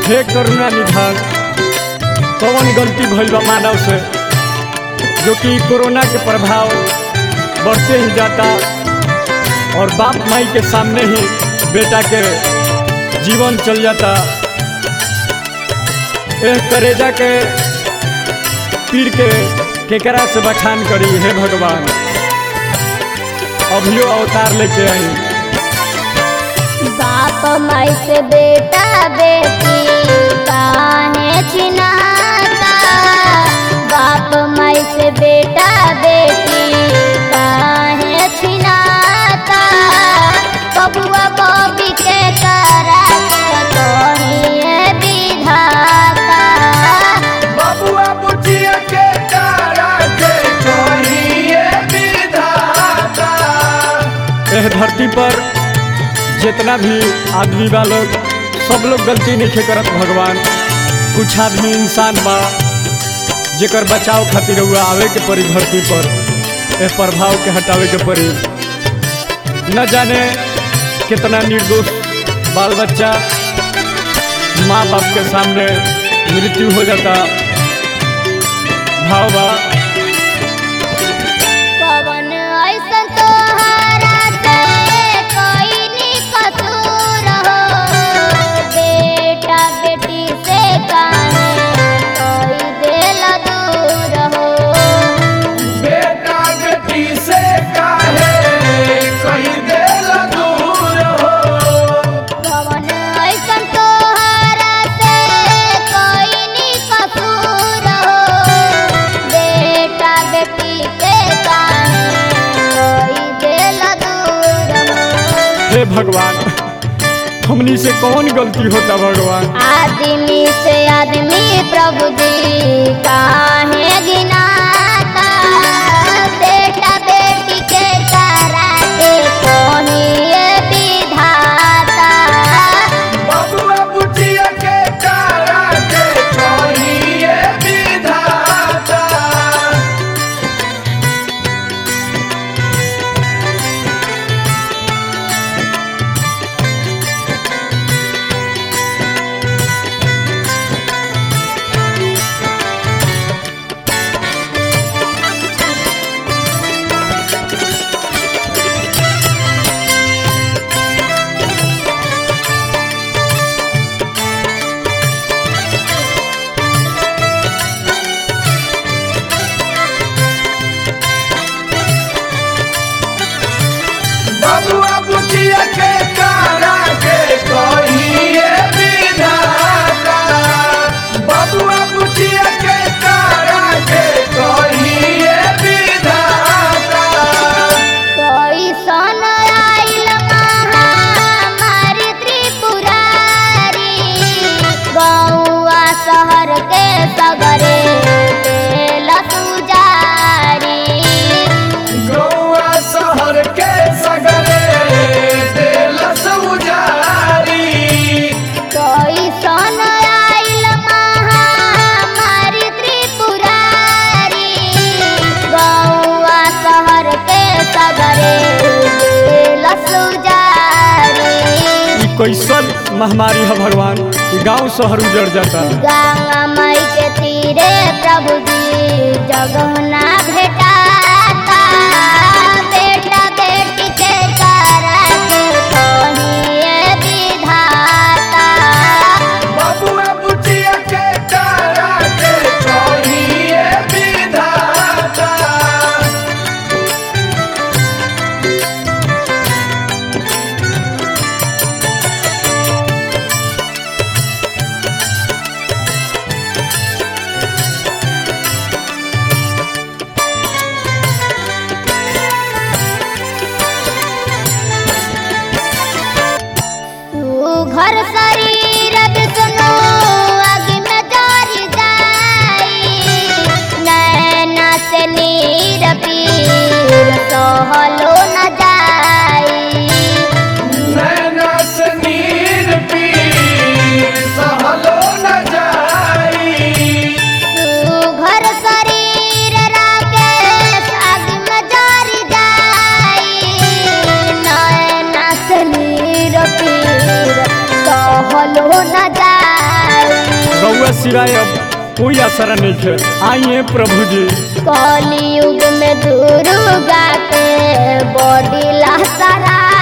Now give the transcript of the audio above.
हे करुणा निधान कौन गलती भइल बा मानव से जो कि कोरोना के प्रभाव बढ़ते ही जाता और बाप माई के सामने ही बेटा के जीवन चल जाता एह करेजा के पीर के केकरा से बखान करी हे भगवान अभियो अवतार लेके आई बाप माई से बेटा बेटी काहे छिनाता बाप माई से बेटा बेटी काहे छिनाता बबुआ बबी के करा कहिए विधाता बबुआ बुचिया के तारा के कहिए विधाता एह धरती पर जितना भी आदमी बा लोग सब लोग गलती नहीं करत भगवान कुछ आदमी इंसान बा जेकर बचाव खातिर हुआ आवे के पड़ी धरती पर एह प्रभाव के हटावे के पड़ी न जाने कितना निर्दोष बाल बच्चा माँ बाप के सामने मृत्यु हो जाता भाव बा पवन ऐसन तोहरा से कोई नी कसूर हो बेटा बेटी से काहे कोई दिल दूर हो बेटा बेटी से काहे कहीं देल दूर हो पवन ऐसन तोहरा से कोई नी कसूर हो बेटा बेटी से काहे कोई दिल दूर हो हे भगवान हमनी से कौन गलती होता भगवान आदमी से आदमी प्रभु जी काहे गिनाता बेटा बेटी के तारा के कोहिए विधाता बबुआ बुचिया के तारा के कहिए विधाता बबुआ बुचिया के तारा के कहिए विधाता बबुआ बुचिया के तारा के कहिए विधाता कोई सन आइल महामारी त्रिपुरारी गौआ शहर के सगरे देल सुजारी गौआ शहर के सगरे देल सौजारी कोई सन आइल महामारी त्रिपुरारी गौआ शहर के सगरे देल सुजारी ई कैसन महामारी है भगवान कि गांव शहर उजड़ जाता गंगा मई के तीरे प्रभु जी जगहुना भेटाता बेटा बेटी के करा के कहिए विधाता बबुआ बुचिया के तारा के कहिए विधाता तू घर शरीर विष्णु अग्नि में जरि जाई नैना से नीर पीर सहलो न जाई नैना से नीर पीर सहलो न जाई घर शरीर राकेश अग्नि में जरि जाई नैना से नीर पीर सहलो न जाई रउआ सिवाय अब कोई असर नहीं है आइए प्रभु जी कलयुग में दुर्गा के बॉडी लहसरा